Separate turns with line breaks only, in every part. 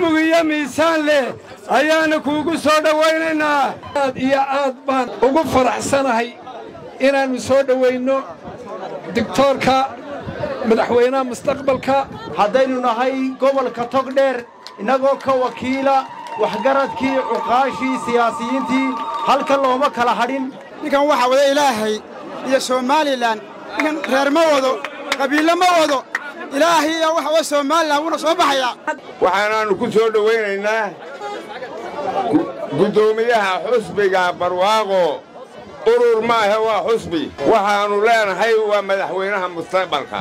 mug iyo miisaan leh ayaana kuugu soo dhowaynaynaa
aad iyo aad baan ugu faraxsanahay inaannu soo dhowaynno digtoorka madaxweynaha mustaqbalka
haddaynu nahay gobolka togdheer innagoo ka wakiila waxgaradkii cuqaashii siyaasiyiintii halka looma kala hadhin
ninkan waxaa wada ilaahay iyo somalilan ninkan reer ma wado qabiille ma wado ilaahay iyo waxa wada somalilan wuuna soo baxayaa
waxaanaannu ku soo dhowaynaynaa guddoomiyaha xusbiga barwaaqo urur maahe waa xusbi waxaannu leenahay waa madaxweynaha mustaqbalka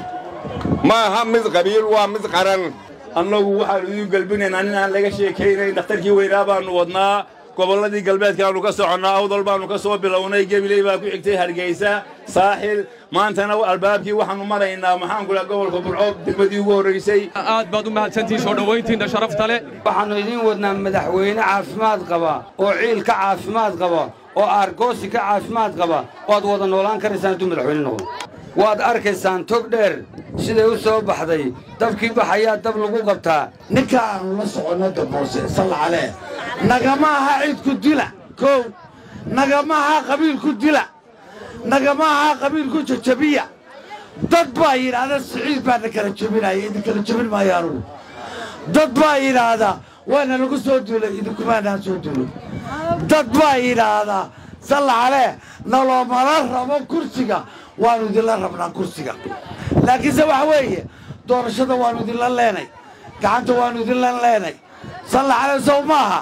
ma aha mid qabiil waa mid qaran
annagu waxaannu idiin gelbinaynaa inaan laga sheekaynayn dhakhtarkii weynaa baannu wadnaa gobolladii galbeedkaannu ka soconnaa awdal baannu ka soo bilownay gebiley baa ku xigtay hargaysa saaxil maantana albaabkii waxaannu maraynaa maxaanku laha gobolka burco degmadii ugu horraysay
aad baad u mahadsantihiin soo dhowayntiinna sharafta leh
waxaannu idiin wadnaa madaxweyne caafimaad qaba oo ciilka caafimaad qaba oo aargoosi ka caafimaad qaba waad wada noolaan karaysaan hadduu madaxweyne noqdo waad arkaysaan tog dheer siday u soo baxday dabkii baxayaa dab lagu qabtaa
ninka aannu la soconno daboose sallacalee nagama aha cidku dila kow nagama aha qabiilku dila nagama aha qabiilku jajabiya dad baa yidhaahda siciid baana kala jebinaya idin kala jebin maayo anugu dad baa yidhaahda waana lagu soo duulay idinkumaanaan soo duulay dad baa yidhaahdaa sallacalee naloomala rabo kursiga waannu idinla rabnaa kursiga laakiinse waxa weeye doorashada waannu idinla leenay gacanta waannu idinla leenay sallacalee sow maaha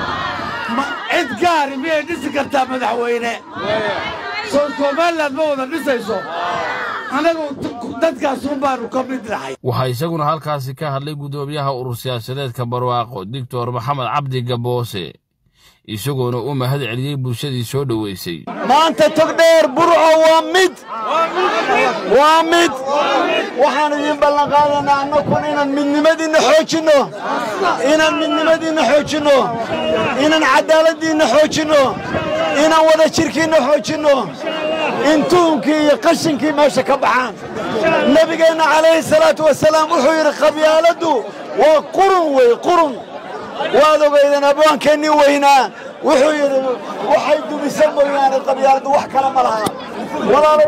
cid gaari miyay dhisi kartaa madaxweyne soo somalilan ma wada dhisayso anagu dadkaasuun baannu ka mid nahay
waxaa isaguna halkaasi ka hadlay guddoomiyaha urur siyaasadeedka barwaaqo doctor maxamed cabdi gaboose isagoona u mahad celiyey bulshadii soo dhowaysay
maanta togdheer burco waa mid waa mid waxaan idiin ballanqaadaynaa annakun inaan midnimadiinna xoojinno inaan midnimadiinna xoojinno inaan caddaaladdiinna xoojinno inaan wada jirkiinna xoojinno in tuunkii iyo qashinkii meesha ka baxaan nebigeenna calayhi salaatu wasalaam wuxuu yidhi qabyaaladdu waa qurun wey qurun waad ogaydeen abwaankeennii weynaa wuxuu yidhi waxay dumisa mooyaane qabyaaladdu wax kale ma laha